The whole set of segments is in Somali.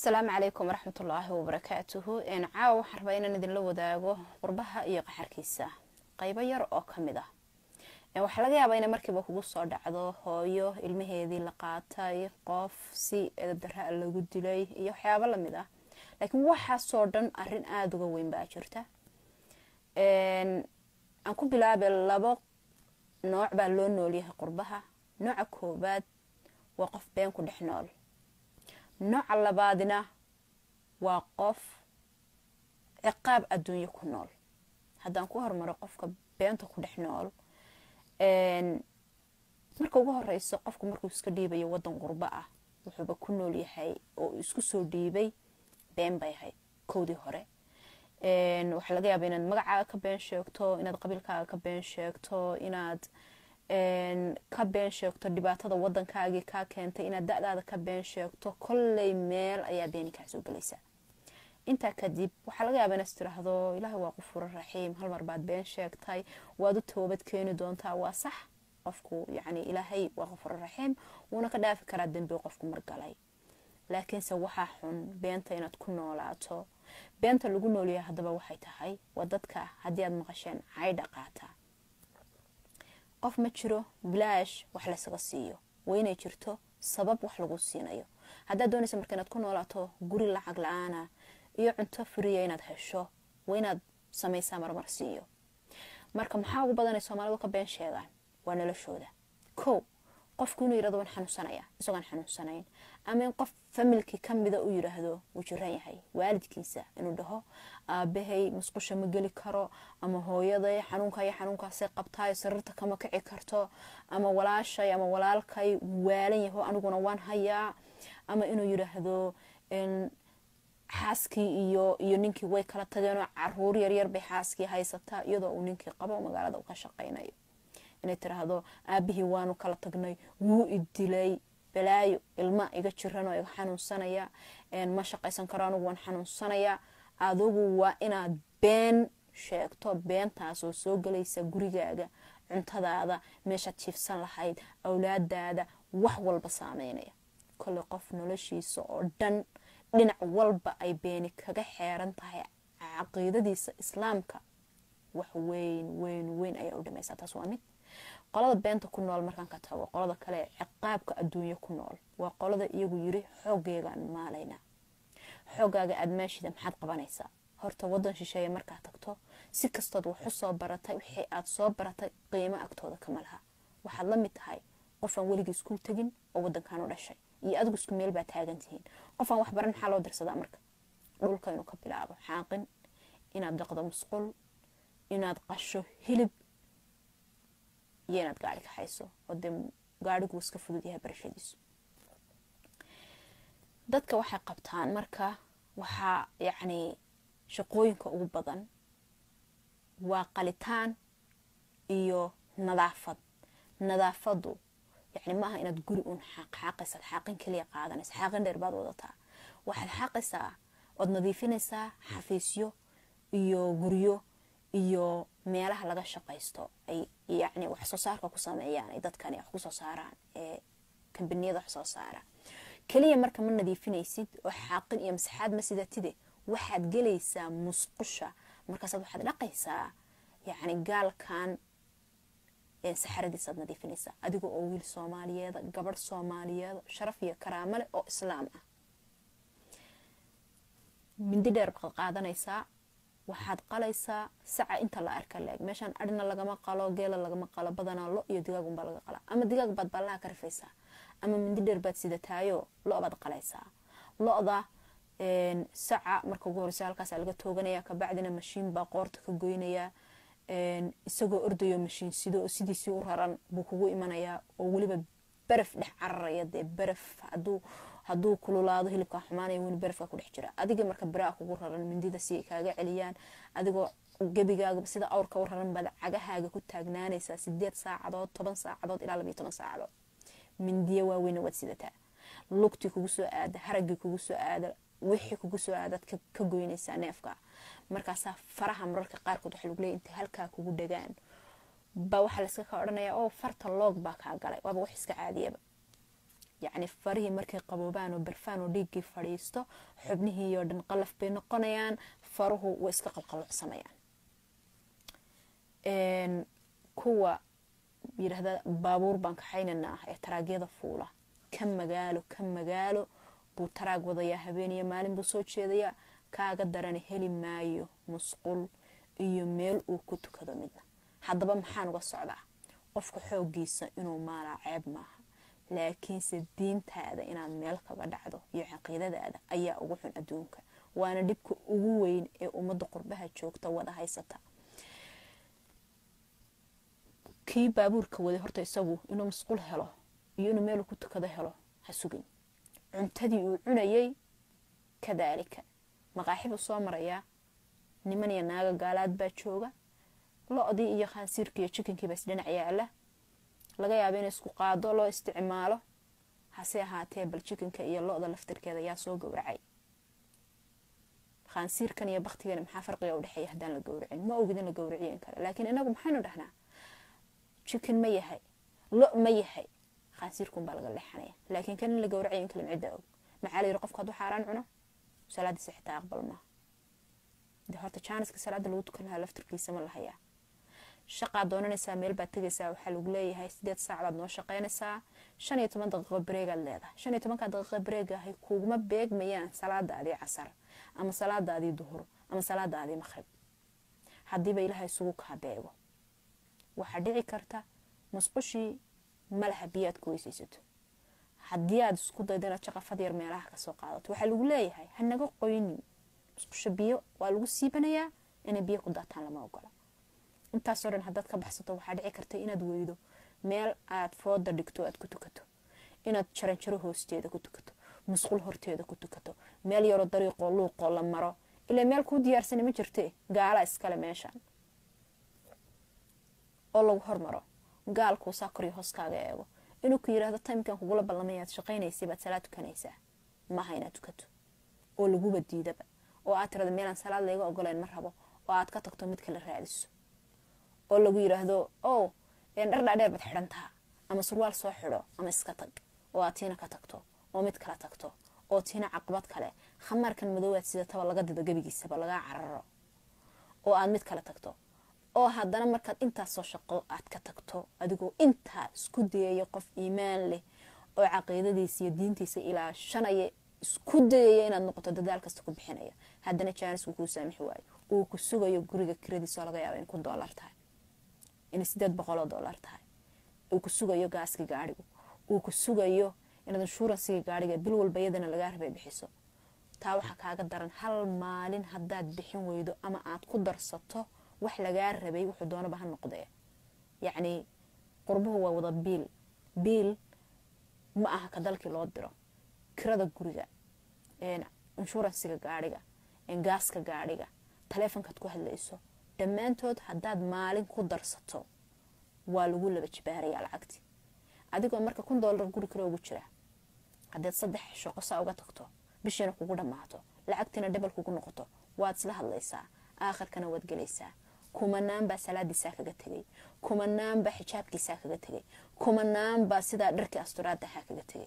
asalaamu calaykum waraxmatullaahi wabarakaatuhu caawa waxaan rabaa inaan idinla wadaago qurbaha iyo qaxarkiisa qaybo yar oo ka mid ah waxaa laga yaabaa inay markiiba kugu soo dhacdo hooyo ilmaheedii la qaatay qof si edabdaraa lagu dilay iyo waxyaabo lamid ah laakiin waxaasoo dhan arin aada uga weyn baa jirta aan ku bilaabay labo nooc baa loo noolyahay qurbaha nooca koobaad waa qof been ku dhex nool nooca labaadina waa qof ciqaab adduunyo ku nool haddaan ku hormaro qofka beenta ku dhex nool marka ugu horeyso qofku markuu iska dhiibayo wadan qurbo ah wuxuuba ku nool yahay oo isku soo dhiibay been bay ahayd kowdii hore waxaa laga yaaba inaad magacaaga ka been sheegto inaad qabiilkaaga ka been sheegto inaad ka been sheegto dhibaatada wadankaagii kaa keentay inaad da-daada ka been sheegto kolley meel ayaa beeni kaa soo gelaysa intaa kadib waxaa laga yaaba inaad tiraahdo ilaahay waa qofuro raxiim hal mar baad been sheegtay waad u toobad keeni doontaa waa sax qofku yani ilaahay waa qofuro raxiim wuuna ka dhaafi karaa dembi qofku margalay laakiinse waxaa xun beenta inaad ku noolaato beenta lagu noolyahay haddaba waxay tahay waa dadka haddii aad maqasheen caydha qaata qof ma jiro bilaash wax laysaga siiyo waa inay jirto sabab wax lagu siinayo haddaad doonaysa marka inaad ku noolaato guri lacag la-aana iyo cunto furiya inaad hesho waa inaad samaysaa marmar siiyo marka maxaa ugu badanay soomaalidu ka been sheegaan waa noloshooda kow qofku inuu yirahdo waan xanuunsanaya isagoon xanuunsanayn ama in qof familkii kamida u yiraahdo wuu jiran yahay waalidkiisa inuu dhaho aabahay musqusha ma geli karo ama hooyaday xanuunka iyo xanuunkaasay qabtaay sariirta kama kici karto ama walaashay ama walaalkay waalan yaho aniguna waan hayaa ama inuu yiraahdo xaaskii iyo iyo ninkii way kala tageenoo caruur yaryar bay xaaskii haysataa iyadoo uu ninkii qabo magaalada u ka shaqaynayo inay tiraahdo aabihii waanu kala tagnay wuu idilay balaayo ilma iga jiranoo iga xanuunsanaya ma shaqaysan karo anigu waan xanuunsanaya adugu waa inaad been sheegto beentaasoo soo gelaysa gurigaaga cuntadaada meeshaad jiifsan lahayd awlaadaada wax walba saameynaya kolley qof noloshiisa oo dhan dhinac walba ay beeni kaga xeeran tahay caqiidadiisa islaamka wax weyn weyn weyn ayaa u dhamaysaa taas waa mid qolada beenta ku nool markaan ka tago qolada kale ciqaabka adduunyo ku nool waa qolada iyagu yiri xooggeegaan maalayna xoogaaga aada maashida maxaad qabanaysaa horta wadan shisheeye markaad tagto si kastood wax u soo baratay wixii aad soo baratay qiimo agtooda kama laha waxaad la mid tahay qofaan weligii iskuul tegin oo wadankan u dhashay iyo adigu isku meel baa taagan tihiin qofaan wax baran maxaa loo dirsadaa marka dhulka inuu ka bilaabo xaaqin inaad dhaqdo musqul inaad qasho hilib iyo inaad gaari ka hayso oo dee gaarigu iska fudud yahay barashadiisu dadka waxay qabtaan marka waxaa yacni shaqooyinka ugu badan waa qalitaan iyo nadaafad nadaafadu yacni maaha inaad guri uun xaaqxaaqaysaad xaaqin keliya qaadanaysa xaaqin dheer baad wadataa waxaad xaaqaysaa ood nadiifinaysaa xafiisyo iyo guryo iyo meelaha laga shaqaysto ay yacni wax soo saarka ku sameeyaan ay dadkani wax kusoo saaraan ee kambaniyada wax soo saara keliya marka ma nadiifinaysid oo xaaqin iyo masaxaad ma sidatide waxaad gelaysaa musqusha markaasaad waxaad dhaqaysaa yacni gaalkan saxaradiisaad nadiifinaysaa adiga oo wiil soomaaliyeeda gabadh soomaaliyeeda sharaf iyo karaamo leh oo islaam ah mindi dheer baad qaadanaysaa waxaad qalaysaa saca inta la arka leeg meeshaan adhina lagama qalo geela lagama qalo badanaa lo iyo digaagunbaa laga qalaa ama digaag baad ballaha ka rifaysaa ama mindi dheer baad sidataayo lo-baad qalaysaa lo-da saca marka ugu horeysa halkaasa laga tooganaya kabacdina mashiin baa qoorta ka goynaya isagoo ordayo mashiin sido oo sidiisii u raran buu kugu imanayaa oo weliba baraf dhex cararaya dee baraf haduu hadduu kululaado hilibkaa xumaanaya weli barafka ku dhex jira adiga marka baraa kugu raran mindida si ay kaaga celiyaan adigoo gebigaaga sida awrka u raran baad cagahaaga ku taagnaanaysaa sideed saacadood toban saacadood ilaa labayo toban saacadood mindiya waaweyna waad sidataa lugtii kugu soo aada haragii kugu soo aada wixii kugu soo aadaad ka goynaysaa neefka markaasaa faraha mararka qaarkood waxa lagu leeya intay halkaa kugu dhagaan baa waxaa layska ka odhanayaa oo farta loog baa kaa galay waaba wax iska caadiyaba yacni farihii markay qaboobaan oo barfaan oo dhiiggii fadhiisto xubnihii oo dhan qalaf bay noqonayaan faruhu way iska qalqalocsanayaan kuwa yidhaahda baabuur baan kaxaynanaa ee taraagyada fuula ka magaalo ka magaalo buu taraag wadayaa habeeniyo maalin buu soo jeedayaa kaaga darani heli maayo musqul iyo meel uu ku tukado midna haddaba maxaan uga socdaa qofka xooggiisa inuu maalaa ceeb maaha laakiinse diintaada inaad meel kaga dhacdo iyo caqiidadaada ayaa ugu xun adduunka waana dhibka ugu weyn ee ummadda qurbaha joogta wada haysata kii baabuurka waday horta isagu inuu masquul helo iyo inuu meel ku tukado helo ha sugin cuntadii uu cunayay kadaalika maqaaxibuu soo marayaa niman iyo naaga gaalaad baa jooga lo-dii iyo khaansiirkii iyo jikinkiiba isdhinac yaala laga yaaba in isku qaado loo isticmaalo hase ahaatee bal jikinka iyo lo-da laftirkeeda yaa soo gowracay khaansiirkan iyo baktigan maxaa farqiga udhexeeya haddaan la gowracin ma ogid in la gowraciyen kale laakiin inagu maxaynu dhahnaa jikin ma yahay lo ma yahay khaansiirkun baa laga leexanaya laakiin kan in la gowracayen kale cidda og maxaa la yiri qofka hadduu xaaraan cuno salaadiisa xitaa aqbal maaha de horta jaaniska salaada lagu tukan lahaa laftirkiisa ma lahayaa shaqaad doonanaysaa meel baad tegaysaa waxaa lagu leeyahay sideed saac baad noo shaqaynaysaa shan iyo toban daqiiqo bareegaad leedahay shan iyo tobanka daqiiqo bareegahay kuguma beegmayaan salaadaadii casar ama salaadaadii duhur ama salaadaadii maqrib haddiiba ilaaha isugu kaa beego waxaa dhici karta musqushii malaha biyaad ku weysaysato haddii aad isku daydo inaad shaqafad yar meelaha kasoo qaadato waxaa lagu leeyahay hanaga qoynin musqusha biyo waa lagu siibanayaa inay biyo ku daataan lama ogola intaasoo dhan haddaad ka baxsato waxaa dhici karta inaad weydo meel aad fooda dhigto aad ku tukato inaad jaranjaro hoosteeda ku tukato musqul horteeda ku tukato meel yaroo dariiqoo luuqoo la maro ilaa meel kuu diyaarsani ma jirte gaala iskale meeshan oo lagu hormaro gaalkuu saa koriyo hooskaaga eego inuu ku yidhaahdo timkan kugula ballamaya aad shaqaynaysay baad salaad tukanaysaa maaha inaad tukato oo laguba diidaba oo aad tirada meelaan salaad layga ogoleen ma rabo oo aad ka tagto mid kale raadiso oo lagu yidhaahdo o dhar dhaadheer baad xidhan taha ama surwaal soo xidho ama iska tag oo aad tiina ka tagto oo mid kala tagto oo tiina caqabad kale khamaarkan madoowaad sidataba laga dido gebigiisaba lagaa cararo oo aad mid kala tagto oo haddana markaad intaasoo shaqo aad ka tagto adigoo intaa isku dayaya qof iimaan leh oo caqiidadiisa iyo diintiisa ilaashanaya isku dayaya inaad noqoto dadaal kasta ku bixinaya haddana jaanisku kuu saamixi waayo uu ku sugayo guriga kiradiisoo laga yaaba in kun doolar tahay inay sideed boqoloo doolar tahay uu ku sugayo gaaskii gaadhigu uu ku sugayo inaad inshuuransigii gaadhiga bil walba iyadana lagaa rabay bixiso taa waxaa kaaga daran hal maalin haddaad bixin weydo ama aad ku darsato wax lagaa rabay wuxuu doonaba ha noqdee yacnii qurbuhu waa wada biil biil ma aha ka dalkii loo diro kirada guriga inshuuransiga gaadhiga gaaska gaadhiga taleefonkaad ku hadlayso dhammaantood haddaad maalin ku darsato waa lagu laba jibaarayaa lacagti adigoo marka kun doolar guri kale ugu jira haddaad saddex shaqo saa uga tagto bishiina kugu dhammaato lacagtiina dhebal kugu noqoto waad isla hadlaysaa aakhirkana waad gelaysaa kumanaanbaa salaadiisaa kaga tegay kumanaanbaa xijaabkiisaa kaga tegay kumanaanbaa sidaa dharkii asturaadahaa kaga tegay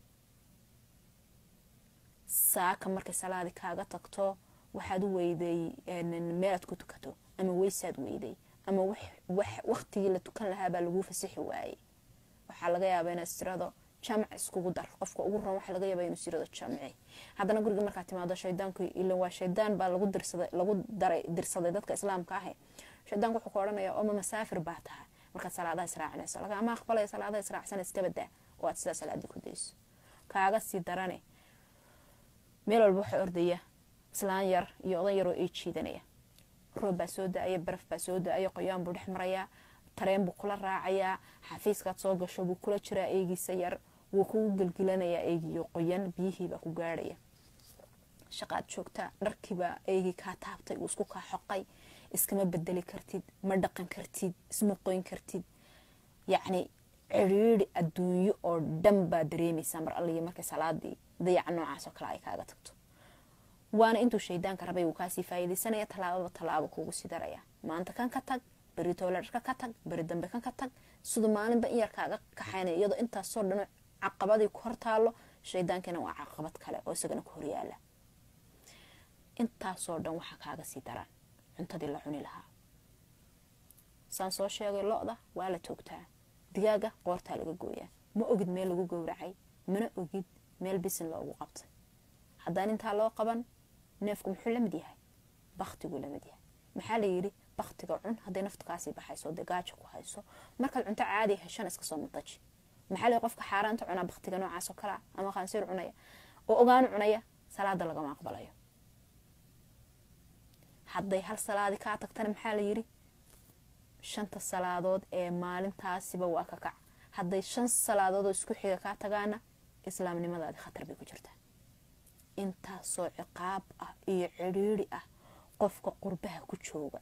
saaka markay salaadi kaaga tagto waxaad u weyday meelaad ku tukato ama weysaad weyday ama waktigii la tukan lahaabaa laguu fasixi waayey waxaa laga yaaba inaad istirado jamc iskugu dar qofka ugu ron waxaa laga yaaba inuu istirado jamci haddana guriga markaad timaado shaydaanku ila waa shaydaan baa lagu dirsaday lagu daray dirsaday dadka islaamka ahe shaydaanku wuxuu ka odhanaya oma masaafir baa tahay markaad salaadaha israacinayso lagama aqbalaya salaadaha israacsan iska badaa oo aad sidaa salaadii ku dayso kaaga sii darane meel walba waxaa ordaya islaan yar iyo odan yaroo ay jiidanaya roob baa soo da-aya baraf baa soo da-aya qoyaan buu dhex marayaa tareen buu kula raacayaa xafiiskaad soo gasho buu kula jiraa eegiisa yar wuu kugu gelgelanayaa eegiyo qoyan biyihiibaa ku gaadhaya shaqaad joogtaa dharkiibaa eegii kaa taabtay uu isku kaa xoqay iskama bedeli kartid ma dhaqan kartid isma qoyn kartid yacni ciriiri adduunyo oo dhan baa dareemaysaa mar alliya markay salaadii dayaca noocaasoo kale ay kaaga tagto waana intuu shaydaanka rabay uu kaasii faa'iidaysanaya tallaababa tallaabo kuugu sii daraya maanta kan ka tag beri tooladharka ka tag beri dambe kan ka tag siduu maalinba in yar kaaga kaxaynaya iyadoo intaasoo dhan caqabadii ku hortaallo shaydaankina waa caqabad kale oo isagana ku horyaala intaasoo dhan waxaa kaaga sii daraan cuntadii la cuni lahaa saan soo sheegay lo-da waa la toogtaa digaaga qoortaa laga gooyaa ma ogid meel lagu gowracay mana ogid meel bisin loogu qabtay haddaan intaa loo qaban neefku muxuu lamid yahay baktiguu lamid yahay maxaa layidhi baktiga cun hadday naftu kaasii baxayso dee gaaja ku hayso markaad cunto caadi heshana iska soo madaji maxaa lay qofka xaaraanta cunaa baktiga noocaasoo kalea ama qaansiir cunaya oo ogaanu cunaya salaada lagama aqbalayo hadday hal salaadi kaa tagtana maxaa layidhi shanta salaadood ee maalintaasiba waa ka kac hadday shan salaadoodoo isku xiga kaa tagaana islaamnimadaadi khatar bay ku jirtaa intaasoo ciqaab ah iyo cidhiiri ah qofka qurbaha ku jooga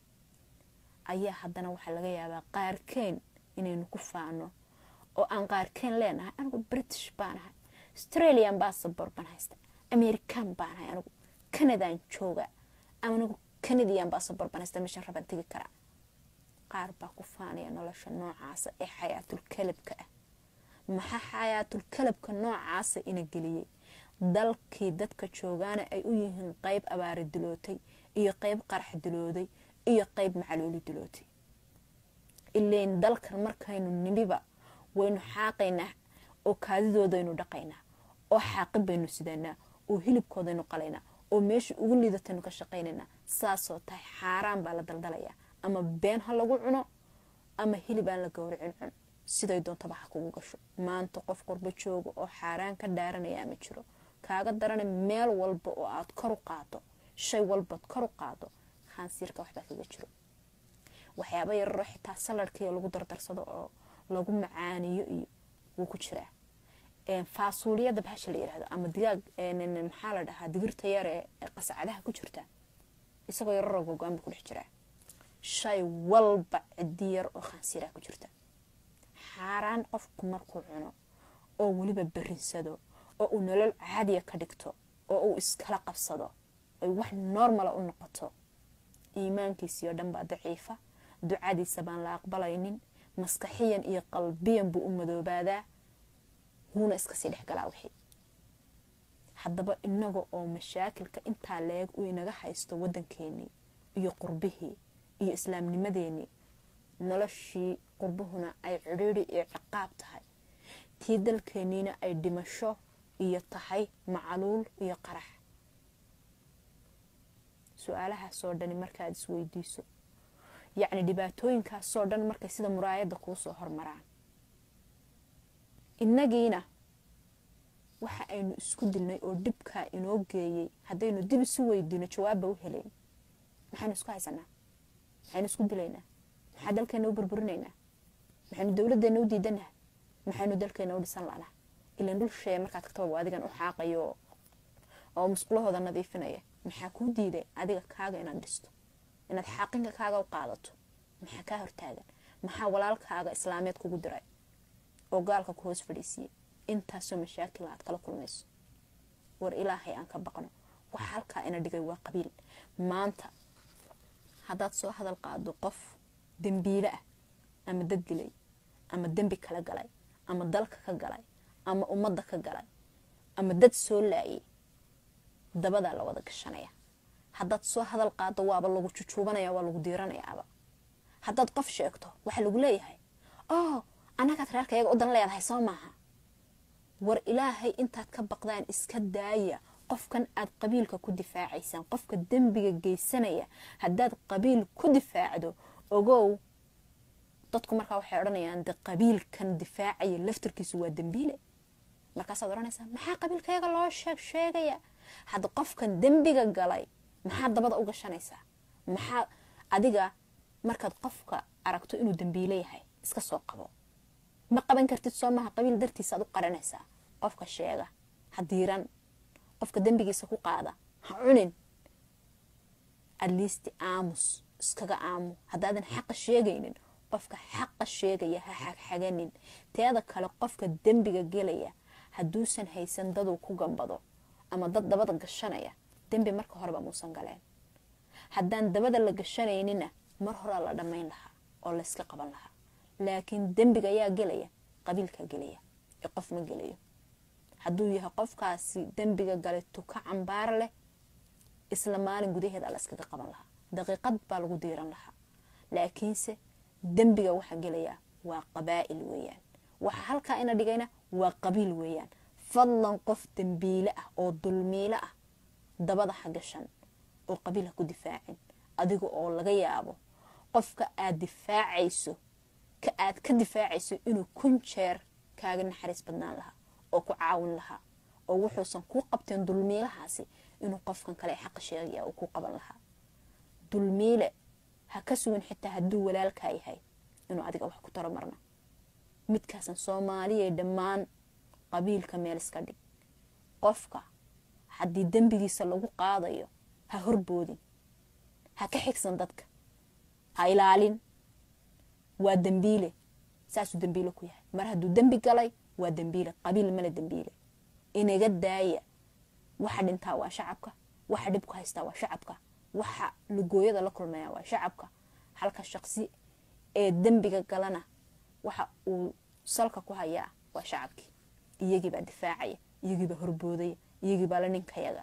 ayaa haddana waxaa laga yaabaa qaarkeen inaynu ku faano oo aan qaarkeen leenahay anigu british baanahay australian bassabor baan haysta american baanahay anigu canadaan jooga anigu canadian bassabor baan haysta meeshan rabaan tegi karaa qaar baa ku faanaya nolosha noocaasa ee xayaatul kalabka ah maxaa xayaatul kalabka noocaasa ina geliyey dalkii dadka joogaana ay u yihiin qeyb abaari dilootay iyo qeyb qarax dilooday iyo qeyb macluuli dilootay ilayn dalkan markaynu nimiba waynu xaaqaynaa oo kaadidoodaynu dhaqaynaa oo xaaqin baynu sidanaa oo hilibkoodaynu qalaynaa oo meesha ugu liidataynu ka shaqaynaynaa saasoo tahay xaaraan baa la daldalayaa ama been ha lagu cuno ama hilib aan la gowracin cun siday doontaba ha kugu gasho maanta qof qurbo jooga oo xaaraan ka dhaaranaya ma jiro kaaga darana meel walba oo aad kor u qaado shay walbaad kor u qaado khaansiirka waxbaa kaga jiro waxyaaba yararo xitaa saladhkii lagu dardarsado oo lagu macaaniyo iyo wuu ku jiraa faasuuliyada bahasha la yirahdo ama digaag maxaa la dhahaa digirta yar ee qasacadaha ku jirta isagoo yararoo gogo-aan buu ku dhex jiraa shay walba cidi yar oo khaansiiraa ku jirta xaaraan qofku markuu cuno oo weliba berinsado oo uu nolol caadiya ka dhigto oo uu iskala qabsado ay wax normala u noqoto iimaankiisii oo dhan baa daciifa ducadiisa baan la aqbalaynin maskaxiyan iyo qalbiyan buu u madoobaadaa wuuna iskasii dhexgalaa wixii haddaba inaga oo mashaakilka intaa leeg uu inaga haysto waddankeenii iyo qurbihii iyo islaamnimadeenii noloshii qurbuhuna ay cidhiiri iyo ciqaab tahay tii dalkeeniina ay dhimasho iyo tahay macaluul iyo qarax su-aalahaasoo dhani markaad isweydiiso yacni dhibaatooyinkaasoo dhan markay sida muraayadda kuu soo hormaraan innagiina waxa aynu isku dilnay oo dhibkaa inoo geeyey haddaynu dib isu weydiino jawaabba u helayn maxaynu isku haysanaa maxaynu isku dilaynaa maxaa dalkeena u burburinaynaa maxaynu dowladdeena u diidanaha maxaynu dalkeena u dhisan lanaa ilan dhul shee markaad tagtaba adigan u xaaqayo oo musqulahooda nadiifinaya maxaa kuu diiday adiga kaaga inaad dhisto inaad xaaqinka kaaga u qaadato maxaa kaa hortaagan maxaa walaalkaaga islaameed kugu diray oo gaalka ku hoos fadhiisiiyey intaasoo mashaakila aad kala kulmayso war ilaahay aan ka baqno waxa halkaa ina dhigay waa qabiil maanta haddaad soo hadal qaado qof dembiile ah ama dad dilay ama dembi kala galay ama dalka ka galay ama ummadda ka galay ama dad soo laayay dabadaa la wada gashanaya haddaad soo hadal qaado waaba lagu jujuubanaya waa lagu diiranayaaba haddaad qof sheegto waxaa lagu leeyahay oo annagaad reerka iyaga u dan leedahay soo maaha war ilaahay intaad ka baqdaan iska daaya qofkan aad qabiilka ku difaacaysaan qofka dembiga geysanaya haddaad qabiil ku difaacdo ogow dadku markaa waxay odhanayaan de qabiilkan difaacaya laftarkiisu waa dembiile markaasaad odhanaysaa maxaa qabiilkayaga loo sheeg sheegaya hadda qofkan dembiga galay maxaa dabada u gashanaysaa maxaa adiga markaad qofka aragto inuu dembiile yahay iska soo qabo ma qaban kartid soo maha qabiil dartiisaad u qaranaysaa qofka sheega ha diiran qofka dembigiisa ku qaada ha cunin atleast aamus iskaga aamu haddaadan xaqa sheegaynin qofka xaqa sheegaya ha xagxaganin teeda kale qofka dembiga gelaya hadduusan haysan daduu ku gambado ama dad dabada gashanaya dembi marka horeba muusan galeen haddaan dabada la gashanaynina mar horaa la dhammayn lahaa oo layska qaban lahaa laakiin dembiga ayaa gelaya qabiilkaa gelaya ee qof ma gelayo hadduu yahay qofkaasi dembiga galay tuka cambaar leh isla maalin gudaheeda la iskaga qaban lahaa daqiiqad baa lagu diiran lahaa laakiinse dembiga waxaa gelayaa waa qabaa'il weeyaan waxa halkaa ina dhigayna waa qabiil weeyaan fadlan qof dembiile ah oo dulmiile ah dabada ha gashan oo qabiil ha ku difaacin adiga oo laga yaabo qofka aad difaacayso ka aad ka difaacayso inuu kun jeer kaaga naxariis badnaan lahaa oo ku caawin lahaa oo wuxuusan kuu qabteen dulmiilahaasi inuu qofkan kale xaqa sheegaya uu ku qaban lahaa dulmiile ha ka sugin xitaa hadduu walaalkaa yahay inuu adiga wax ku taro marna midkaasan soomaaliya dhammaan qabiilka meel iska dhig qofka haddii dembigiisa lagu qaadayo ha horboodin ha ka xigsan dadka ha ilaalin waa dembiile saasuu dembiile ku yahay mar hadduu dembi galay waa dembiile qabiil male dembiile inaga daaya waxa dhintaa waa shacabka waxa dhibku haystaa waa shacabka waxa lugooyada la kulmaya waa shacabka halka shaqsi ee dembiga galana waxa uu salka ku hayaa waa shacabkii iyagiibaa difaacaya iyagiibaa horboodaya iyagiibaa la ninkayaga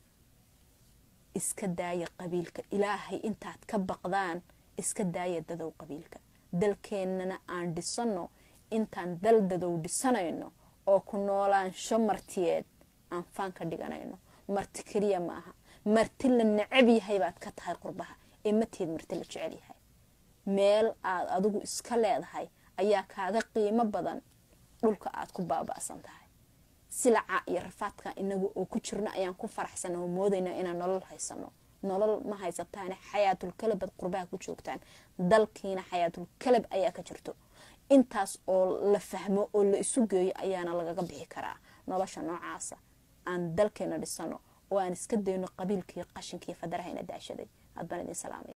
iska daaya qabiilka ilaahay intaad ka baqdaan iska daaya dadow qabiilka dalkeennana aan dhisano intaan dal dadow dhisanayno oo ku noolaansho martiyeed aan faan ka dhiganayno marti keliya maaha marti la necab yahay baad ka tahay qurbaha ee mateed marti la jecel yahay meel aad adigu iska leedahay ayaa kaaga qiimo badan dhulka aad ku baaba'san tahay silaca iyo rafaadka inagu oo ku jirno ayaan ku faraxsana oo moodaynaa inaan nolol haysano nolol ma haysataane xayaatul kalabad qurbaha ku joogtaan dalkiina xayaatul kalab ayaa ka jirto intaas oo la fahmo oo la isu geeyo ayaana lagaga bixi karaa nolosha noocaasa aan dalkeena dhisano oo aan iska dayno qabiilkaiyo qashinkiiyo fadaraha ina daashaday aad baan idin salaamay